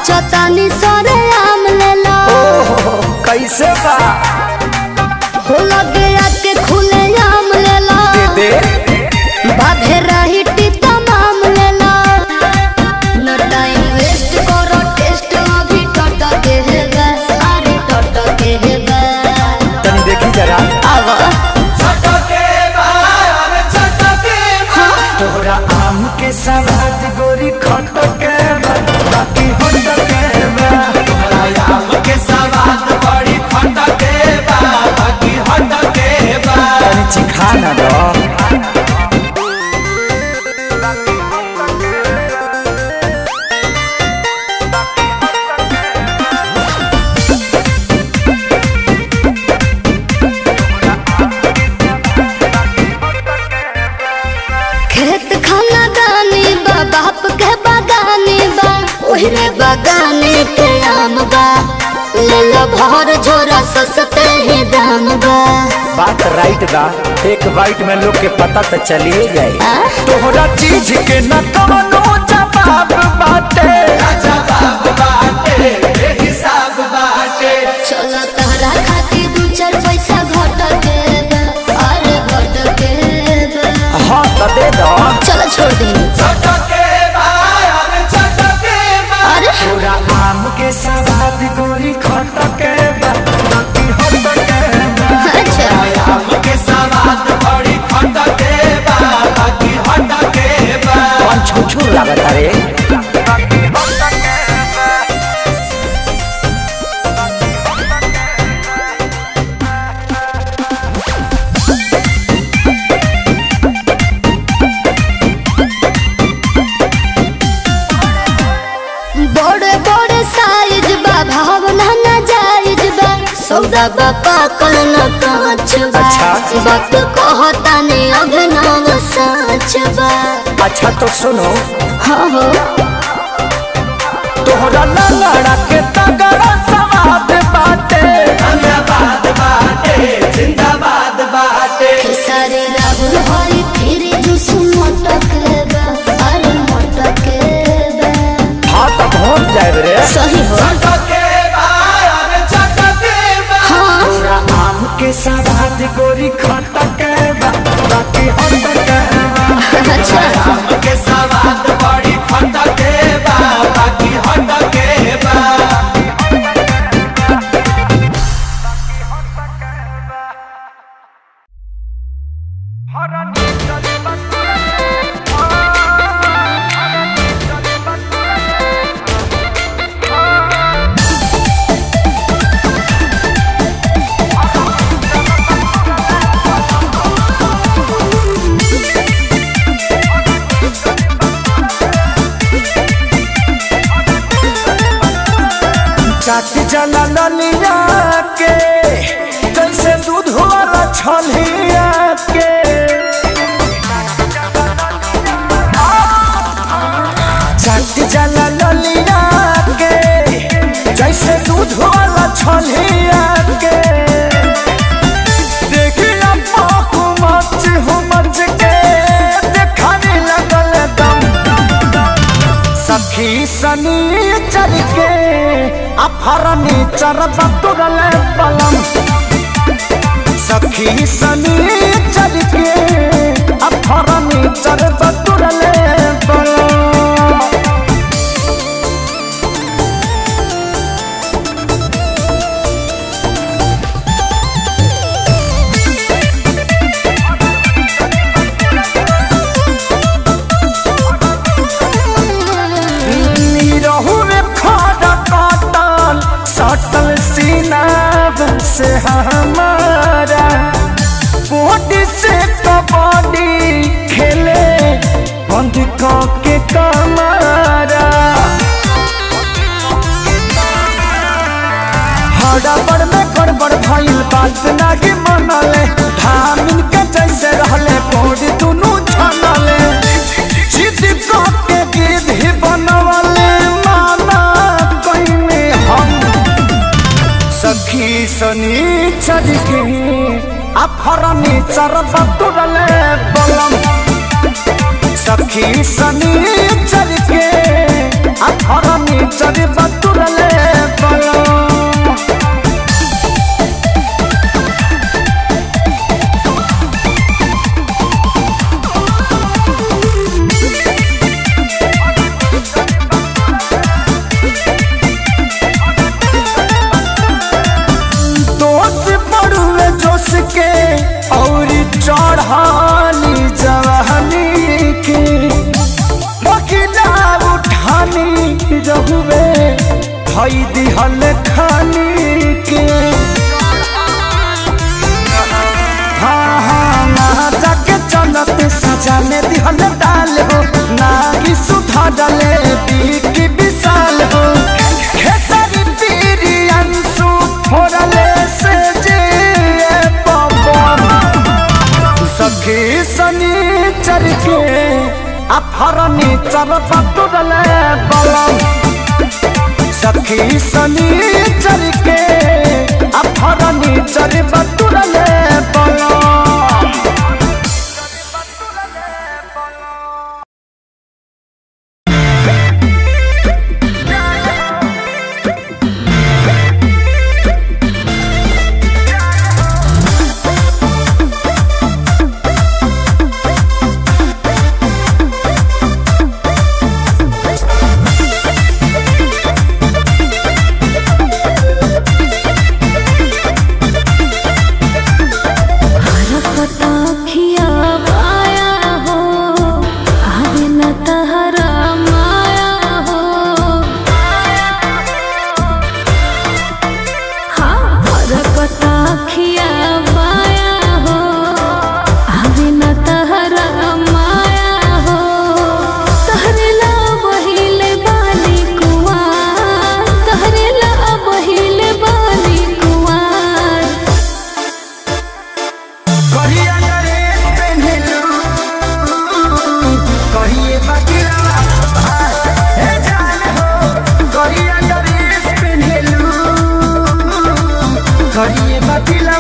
सोचतानी सरे आम लेला ओहो कैसे बा हो लगे आके खुले आम लेला दे बाधे रही टीता माम लेला न टाइम वेस्ट करो टेस्ट अभी टट के है गा अरे टट के है गा तनी देखी जरा आवा तोरा आम के सवाद गोरी खट के बा, बाकी होट के बा। तनी चिखा ना दो खेत खाना दानी बा बाप के बागानी बा ओहरे बागाने के आम बा ले लो भर झोरा सस्ते ही दाम बा बात राइट बा एक बाइट में लोग के पता तो चलिए जाए आ? तोहरा चीज के न कवनो जवाब बाटे चलो तहरा खातिर दू चार पैसा घट के बा अरे घट के बा हाँ तो दे दो चलो छोड़ दी अरे तोरा आम के सवाद गोरी खट के बा, बाकी होट के बा। अच्छा कौन छुछुर लागत रे बड़े बड़े साइज बा भावना ना जायज बा सौदा बा पाकल न कांच बा अच्छा। वक्त कहता ने अभिनव साच बा अच्छा तो सुनो हाँ हो तोहरा लंगड़ा के तगड़ा सवाद बाटे सारे राहुल हरी फिर जुस मटक बा अरे मटक बा हाँ तो पहुँच जाए रे सही हो हाँ तोरा आम के सवाद गोरी खट के बा, बाकी होट के बा। अच्छा चाट जला ललिया के जैसे दूध वाला छलिया के चाट जला ललिया के जैसे दूध वाला छलिया के देखिया पाकू मच हो मच के देखाने लगल दम सखी सनी चल के अफरनी चरब तुरल बलम सखी सनी चल के अफरनी चरब तुरल बलम रहू में खाड़ा काटल सटल सीनाब से हमारा बॉडी से कबड्डी खेले बंद के कमारा हड़बड़ में गड़बड़ भइल बात नागी मनले धामिन के जैसे रहले बॉडी दुनू छनले जिद के गिद्ध ही बनवले माना कइने हम सखी सनी चल के अफरनी चरब तुरले बलम सखी सनी चल के आ फर्नीचर बतुरले बलो दोष पड़ुए जोश के और चढ़ानी जवानी के बकिला उठानी रहुए भई दिहल खानी के हाँ हाँ ना जाके चलत सजाने दिहल डाल हो ना कि सुधा डाले की विशाल हो खेसरी पीरी अंशु फोड़ले से जे पवन सखी सनी चर के आ फर्नीचर बतुरले बलम सखी सनी चर के आ फर्नीचर बतुरले बलम हरकताखिया माया हो आवे न तहरा माया हो हाँ हरकताखिया माया हो आवे न तहरा माया हो तहरे ला बहिले बानी कुआर तहरे ला बहिले बानी कुआर कहिया नरेश पेन्हलू कहिए बकिला हे जान हो कहिया नरेश पेन्हलू कहिए बकिला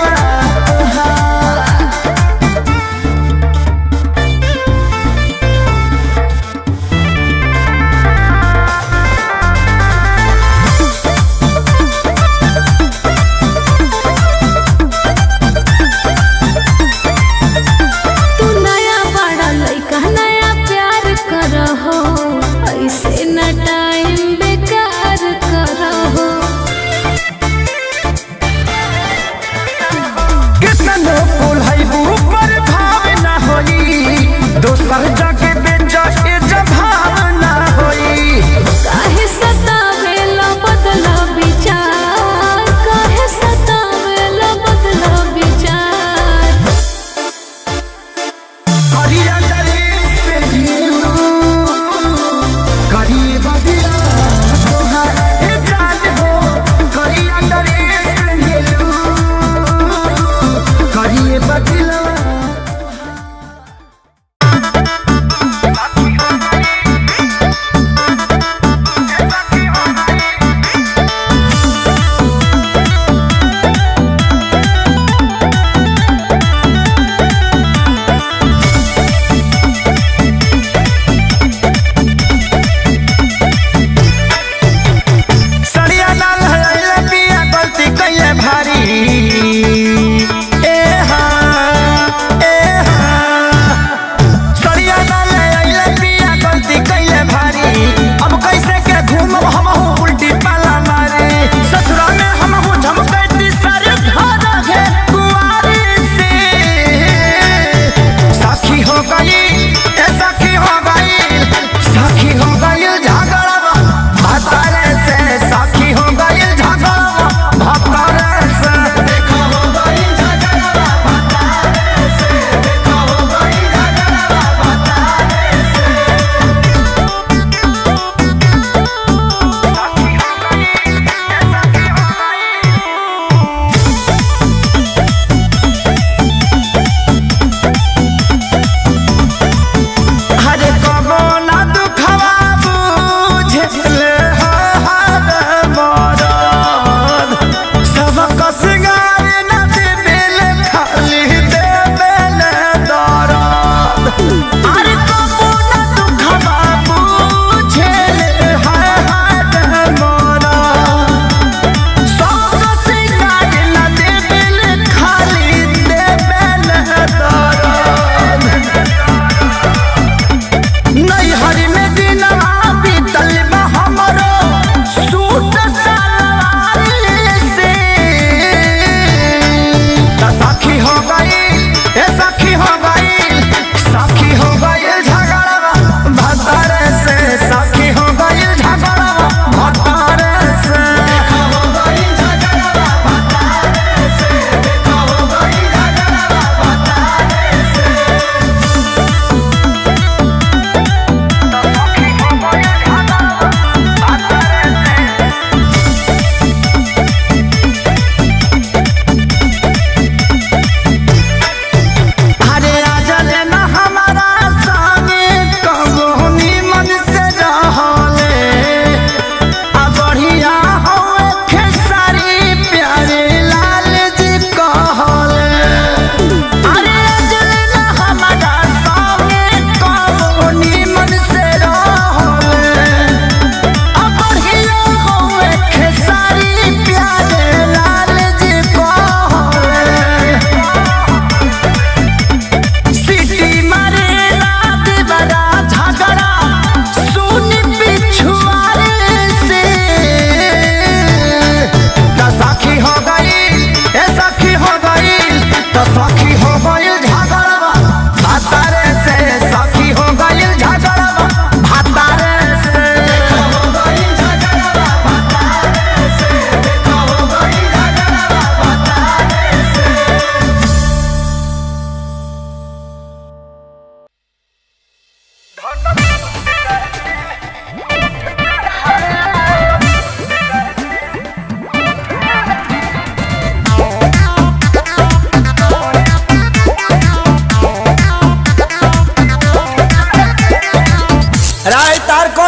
तू नया बड़ा लइका नया प्यार करहो ऐसे न टाइम बेकार करहो कितना लोग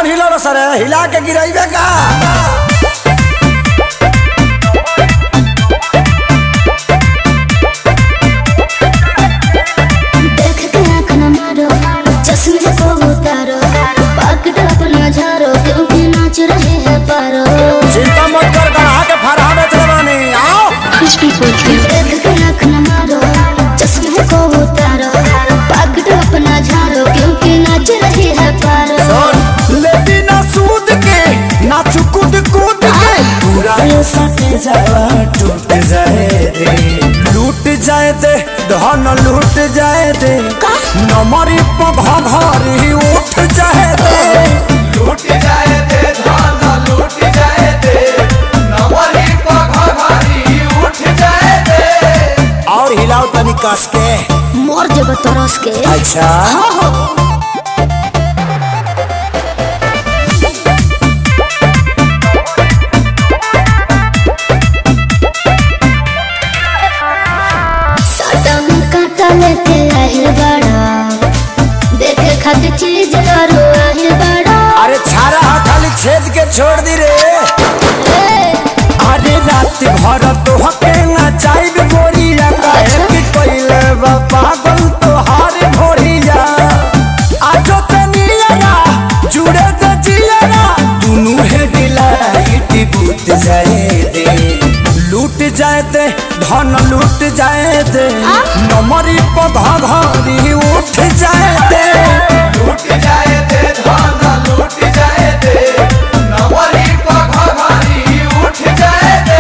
कौन हिलो सर हिला के गिराइबे का देख के आँख न मारो चश्मे को उतारो पकड़ अपना झारो क्योंकि नाच रहे हैं पारो चिंता मत कर गढ़ा के फरहा बेच रवानी आओ देख के आँख न मारो चश्मे को उतारो पकड़ अपना झारो क्योंकि नाच रहे हैं पारो सुन लेती ना सूद के ना चुकुद कूद के पूरा ये सट जावा टूट जाए रे लूट जाए दे धन लूट जाए दे नमरी पघरी उठ जाए दे लूट जाए दे धान लूट जाए दे नवरी पघारी उठ जाए दे और हिलाओ तनी कस के मोर जब तरस के अच्छा साटा में काटा लेके आहिल बड़ा देखे खातिर चीज करो आहिल बड़ा अरे छारा हा खाली छेद के छोड़ दी रे अरे रात भर तो हके ना चाइब गोरिया काहे कि कोइले बा पागल तो हार भोरिया आजो तनिया जुड़े तो जिया दुनु है डिलाइट बूत जाए दे लूट जाए दे धन लूट जाए दे नमरी पधा घरी उठ जाए दे लूट जाए दे धान लूट जाए दे नवरी पघारी उठ जाए दे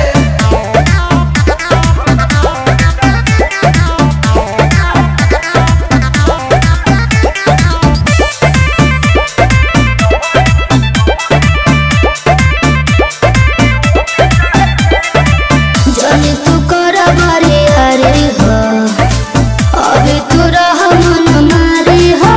जनी तू कर बारी हरी हो अभी तू रह मन मारी हो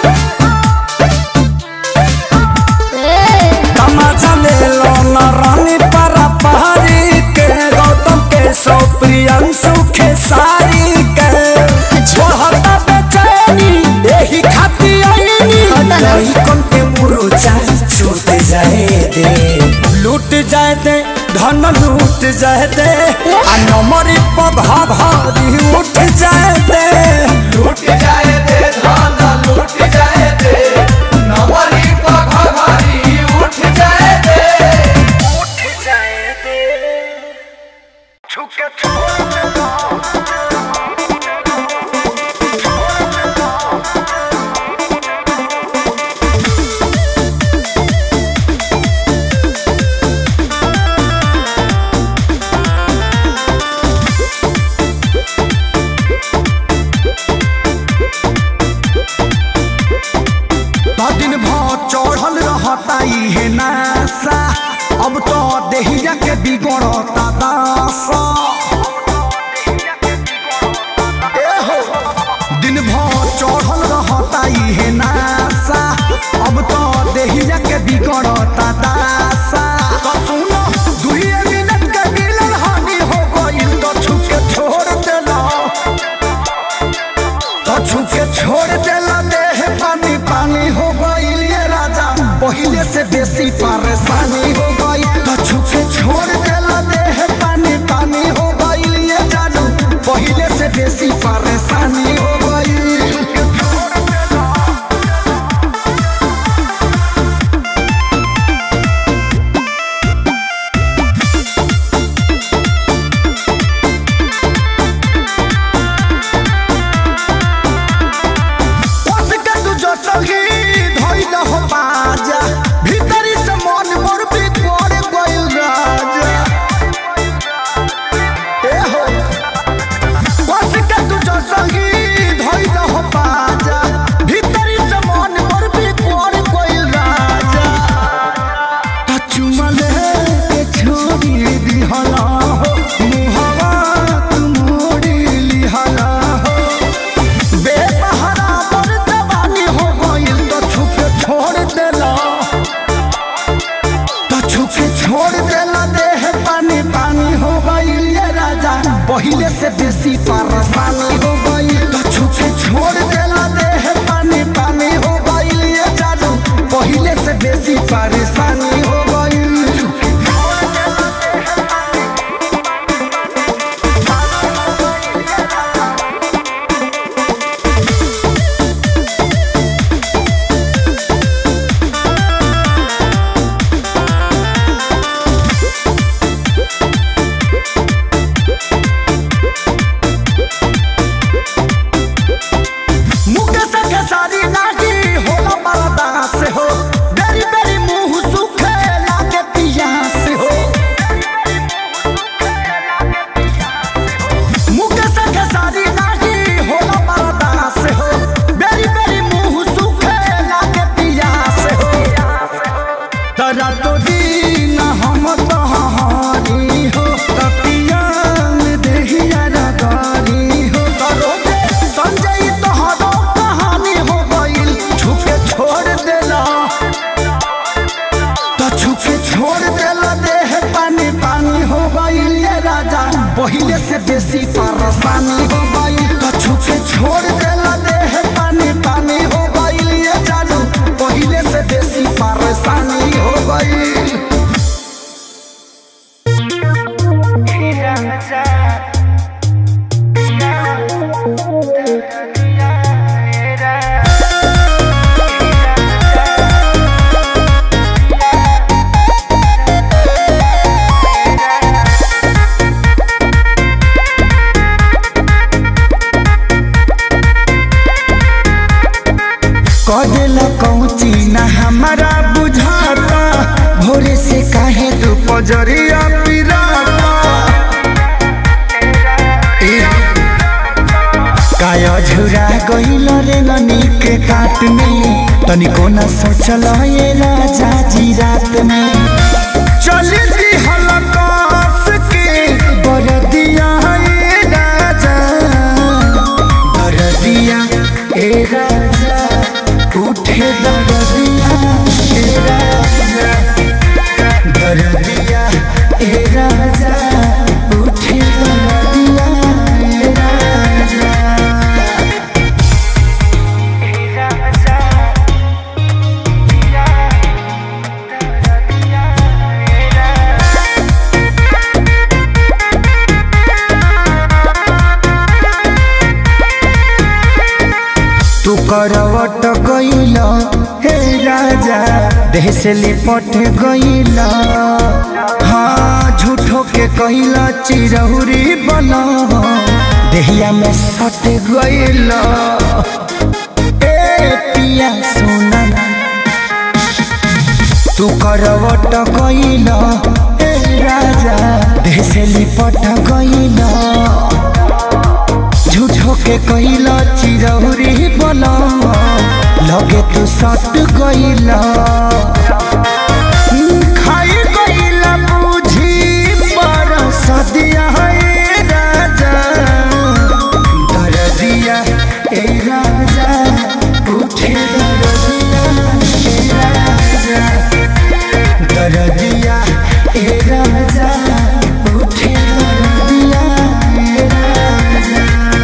ए, तमाचा ले लो न रानी परा पहाड़ी के गौतम के सौ प्रियंशु के सारी के छोहता बेचैनी यही खाती आईनी हटा ना। कौन के मुरुचा छूट जाए दे लूट जाए दे धन लूट जाए दे आ नमरी पधा भारी उठ जाए दे लूट जाए दे धान लूट जाए दे नवरी पघारी उठ जाए दे दिन भर चढ़ल रहता इहे नासा अब तो देहिया के बिगड़ता दासा एहो, दिन भर चढ़ल रहता इहे नासा अब तो देहिया के बिगड़ता दासा तो सुनो दुइये मिनट के मिलन हानि हो गइल तो छुके छोड़ देला तो छुके छोड़ देला देह पानी पानी हो गइल ये राजा पहिले से बेसी परेशानी हो गई तो छुके छोड़ देला देह पानी पानी हो गइल ये जानू पहिले से बेसी परेशानी हो गई उसके तू जो सही धइल हो बाजा भीतरी से मन मोर बिगड़ गइल राजा ए हो उसके तू जो सही धइल हो बाजा भीतरी से मन मोर बिगड़ गइल राजा त चुमले के छोड़ी दिहला हो मुहवा तू मोड़ी लिहला हो बेपहरा पर जवानी हो गइल तो छुपे छोड़ देला तो छुपे छोड़ देला देह पानी पानी हो गइल ये राजा पहिले से बेसी परेशानी हो गइल तो छुपे छोड़ देला देह पानी पानी हो गइल ये जादू पहिले से पहिले से बेसी परेशानी हो गई कछु के छोड़ देला देह पानी पानी हो गई ये जानू पहिले से बेसी परेशानी हो गई कदेला कौची ना हमारा बुझाता भोरे से काहे तू पजरिया पिराता ए, काया झुरा गइल रे ननी के काट में तनिको न सोचल ये राजा जी रात में चली दी हलकास के बरदिया ये राजा बरदिया ए राजा उठे दरदिया ए राजा दरदिया ए राजा उठे दरदिया ए राजा तू करवट गइल हे राजा देह से लिपट गइल हाँ झूठो के कइल चिरहुरी बन देहिया में सट गइल ए पिया सोना तू करवट गइल हे राजा देह से लिपट गइल झूठो के कइला चिरौरी बना लगे तू सट गइला खाई गइला बुझी पर सदिया है राजा दरदिया ए राजा उठे दरदिया ए राजा दरदिया ए राजा उठे दरदिया ए राजा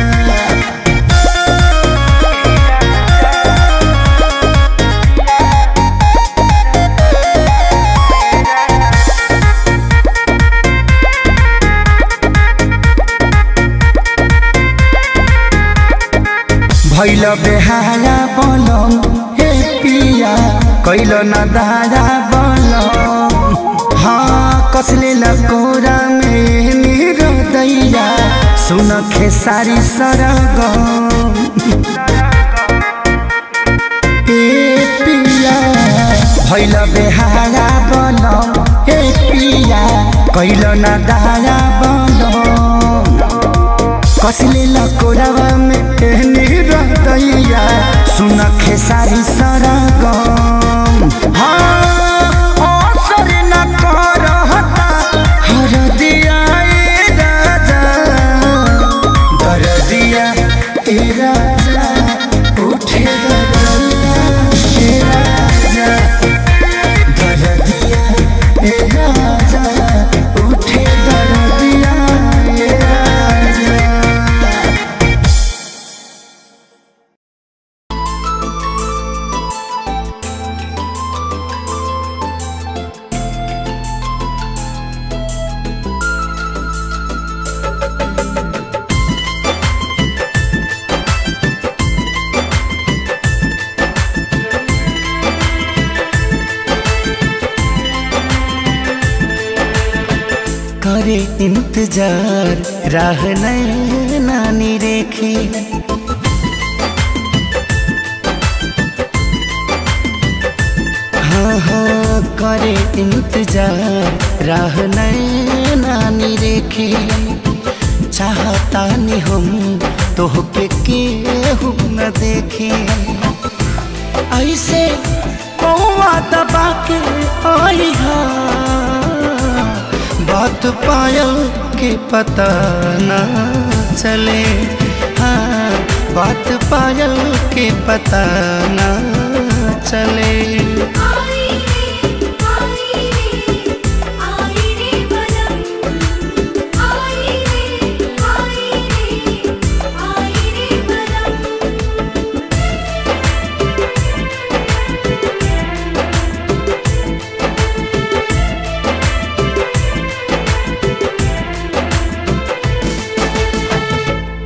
भैल बेहारा बनम हे पिया कैल न दारा बनम हाँ कसले लकोरा में मेरो दैया सुन खेसारी सरगम ए पिया भैल बेहारा बनम हे पिया कैल न दारा बनम कसले लकोरावा में एहनी रहतैया सुन खेसारी सरगम हाँ असर न करहता हरदिया ए राजा दरदिया ए राजा उठे दरदिया ए राजा दरदिया ए राजा उठे दरदिया ए राजा करे इंतजार राह नानी रेखी हाँ हाँ करे इंतजार राह नानी रेखी चाहता नहीं हम तोहके केहू न देखे ऐसे कौवा दबा के आई हा बात पायल के पता ना चले हाँ बात पायल के पता ना चले आई रे आई रे आई रे बलम आई रे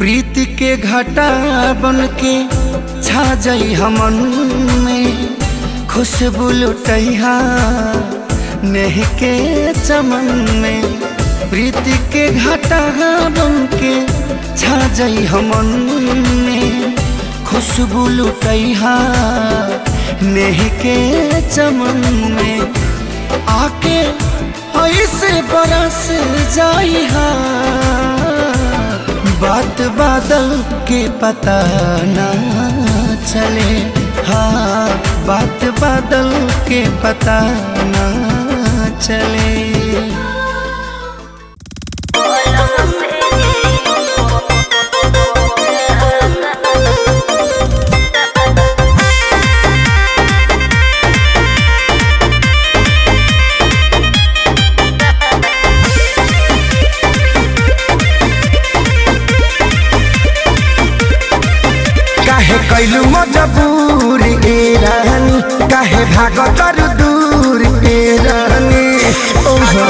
प्रीति के घटा बन के छा जाई हमन में खुशबू लुटैहा नेह के चमन में प्रीति के घटा बन के छा जाई हमन में खुशबू लुटैहा नेह के चमन में आके ऐसे बरस जाई हा बात बादल के पता ना चले हाँ बात बादल के पता ना चले काहे कैलू मजबूर ए रानी काहे भाग तर दूर ए रानी ओहो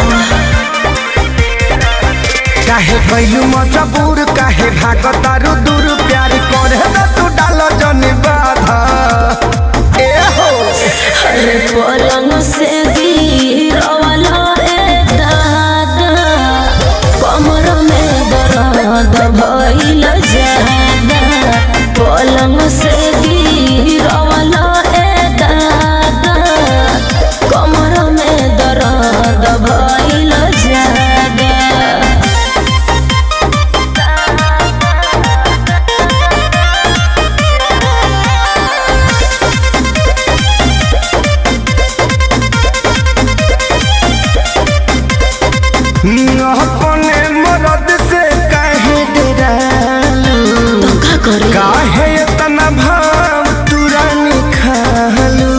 काहे कैलू मजबूर काहे भाग तर दूर प्यार करे न तू डाल जन बाधा ए हो अरे पलंग से गिरवाला रे दादा कमर में दर्द भइल जादा पलंग से गिरवाला रे दादा कमर में दर्द भइल जादा अपने मरद से काहे डरालू का करे काहे इतना भाव तुरानी खालू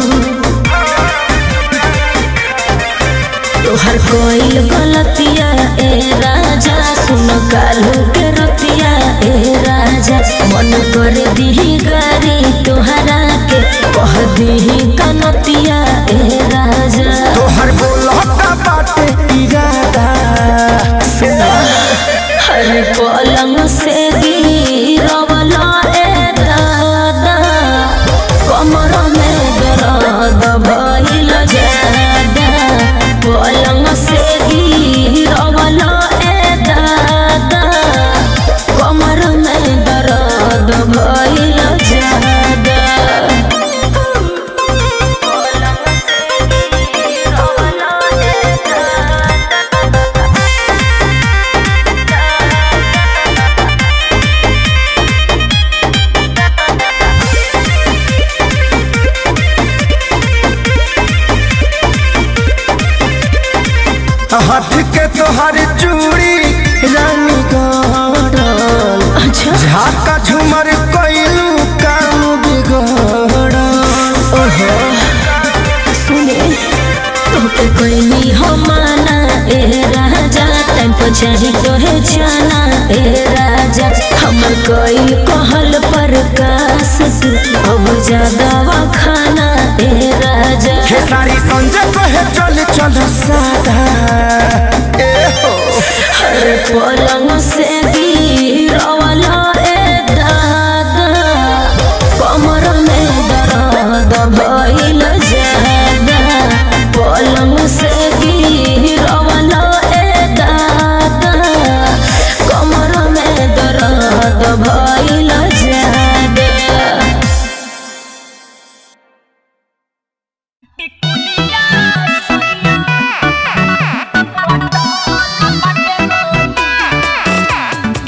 तोहर कोई गलतिया ए राजा सुन कालू के रतिया ए राजा मन कर दीही गारी तोहरा के कह दीही कनतिया ए राजा तोहर बोलता बाटे इरादा हर पलंग से गिरवला ए दादा कमर में दर्द भइल जादा पलंग से गिरवला ए दादा कमर में दर्द भइल जादा पलंग से गिरवला ए दादा हाथ के तोहर चूड़ी रानी गड़ल अच्छा झाका झूमर कोइलू काम बिगड़ल ओहो सुने तोके कोई हो माना ए राजा टाइम पर चाही तोहे जाना ए राजा हमर कोई कहल पर कास तू अब ज्यादा खाना ए राजा खेसारी संजय कहे चल चल सादा ए हो हर पलंग से गिरवला ए दादा कमर में दर्द भइल जादा पलंग से गिरवला ए दादा कमर में दर्द भइल जादा Thank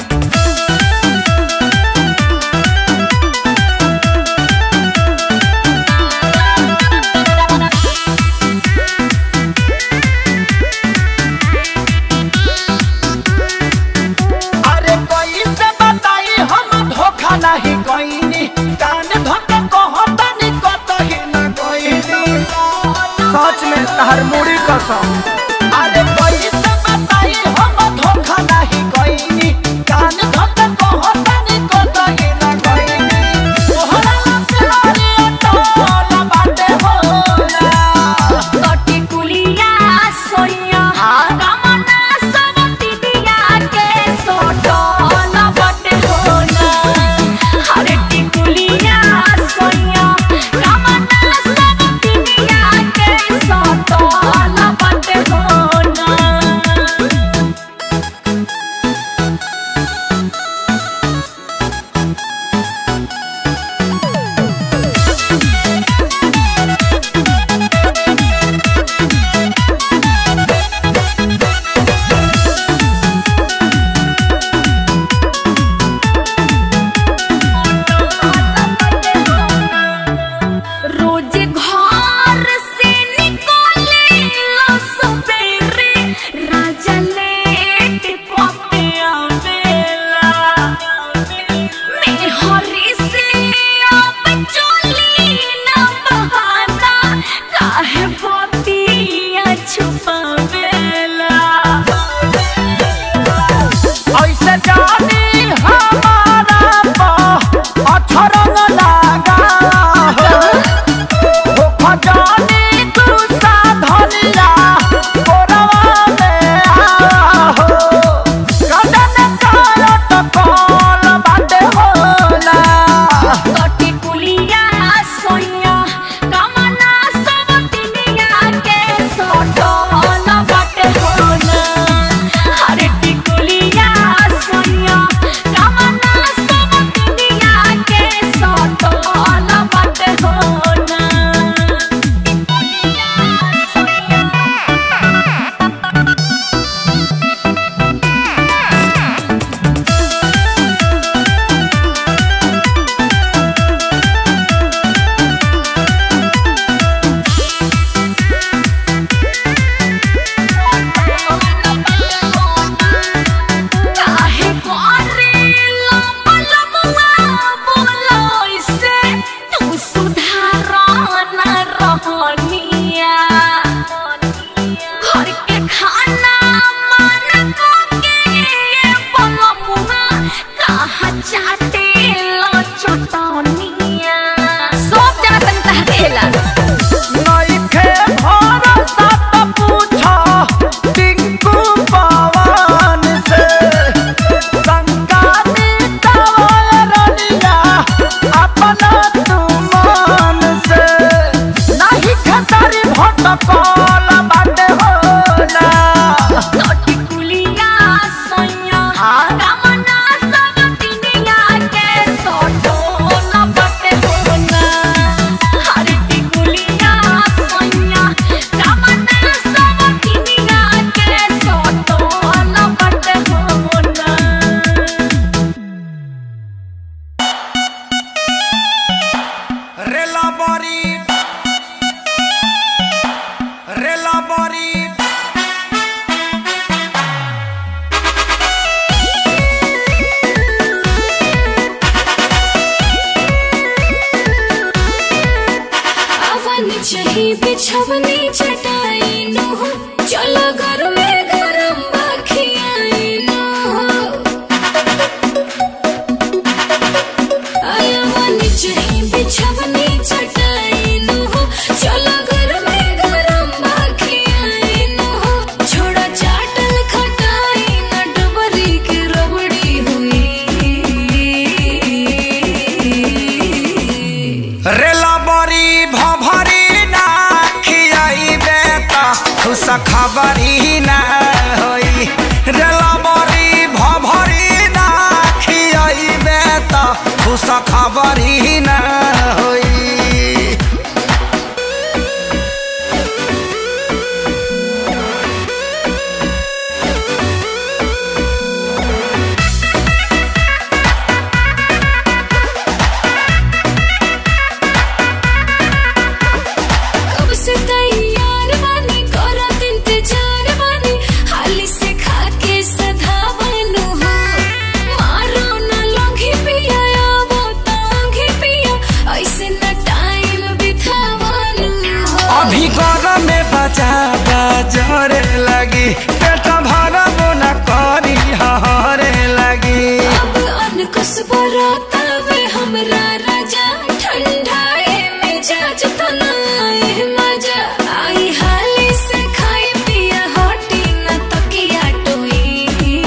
बस बरातावे हमरा राजा ठंडाए मिजाज तनाए मजा आई हाली से खाई पिया हटी न तकिया टोई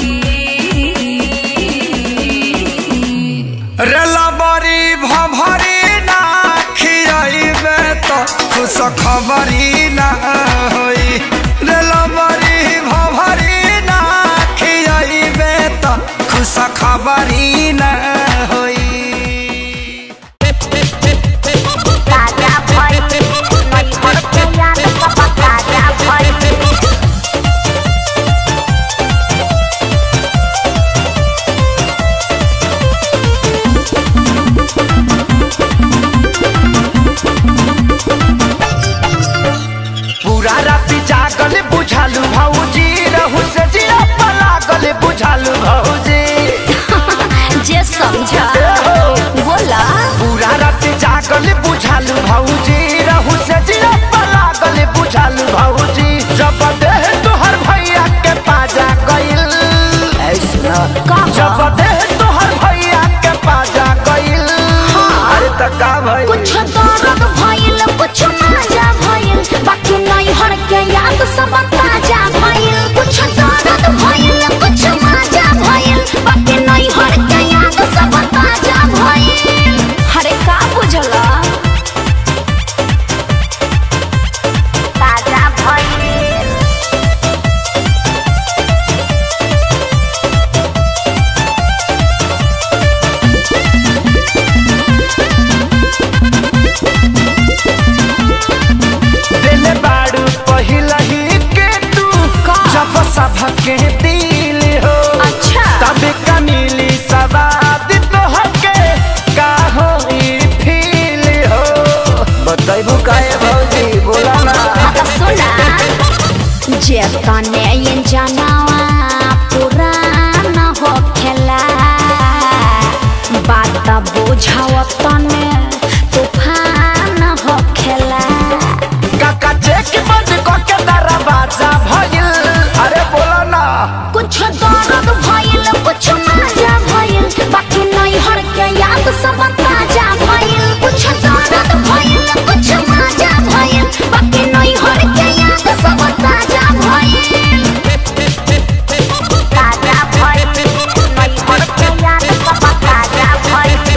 रेलबरी भभरी ना खियाइबे तो खुश खबरी ना होई रेलबरी भभरी ना खियाइबे तो खुश खबरी ना होई ताजा भइल नैहर के याद सब ताजा भइल पूरा राति जागल बुझालू भौजी रहू से जिया पलागल बुझालू भौजी जे समझा बोला पूरा राति जागल बुझालू भौजी रहू से जिया पलागल बुझालू भौजी जब देह तोहर भैया के पाजा गइल ऐसना जब देह तोहर भैया के पाजा गइल अरे त का भइल कुछ दर्द भइल कुछ मजा भइल बाकी नैहर के याद सब ताजा भइल कुछ दर्द भइल कुछ मजा भइल बाकी नैहर के याद सब ताजा भइल अरे का बुझला ताजा भइल दिल बाड़ू पहिला ही के तू जब सबके दिल हो अच्छा तब कमीली सवाद तोहके का हो ई फील हो बताइबू काहे भौजी बोला ना अब सुना जे तने ये जनावा पुराना हो खेला बात बुझाव तने तूफान हो खेला काका चेक बंद करके दरवाजा भइल अरे बोला ना कुछ दर्द भइल कुछ मजा भइल बाकी नैहर के याद सब ताजा भइल कुछ दर्द भइल कुछ मजा भइल बाकी नैहर के याद सब ताजा भइल ताजा भइल नैहर के याद सब ताजा भइल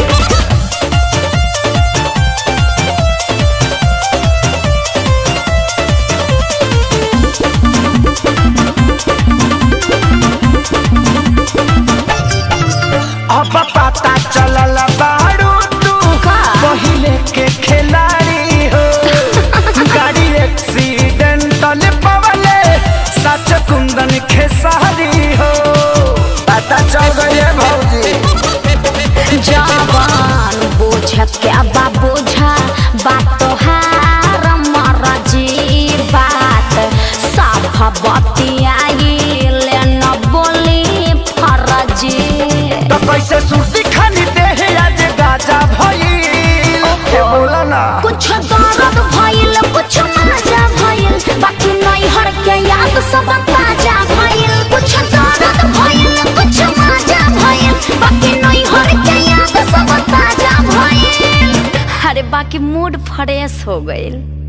अब पता चलल बाड़ू तू पहिले के खिलाड़ी हो गाड़ी एक्सीडेंटल पवले सच कुंदन खेसारी हो पता चल गए भौजी जवान बोझ क्या बा बोझा बात तोहार मरजी बात साफ बतियाइल न बोली फरजी तो कैसे सुर्ती खानी देह आज गाजा भइल ए बोला ना कुछ दर्द भइल कुछ मजा भइल बाकी नैहर के याद सब ताजा भइल कुछ दर्द भइल कुछ मजा भइल बाकी नैहर के याद सब ताजा भइल अरे बाकी मूड फ्रेश हो गइल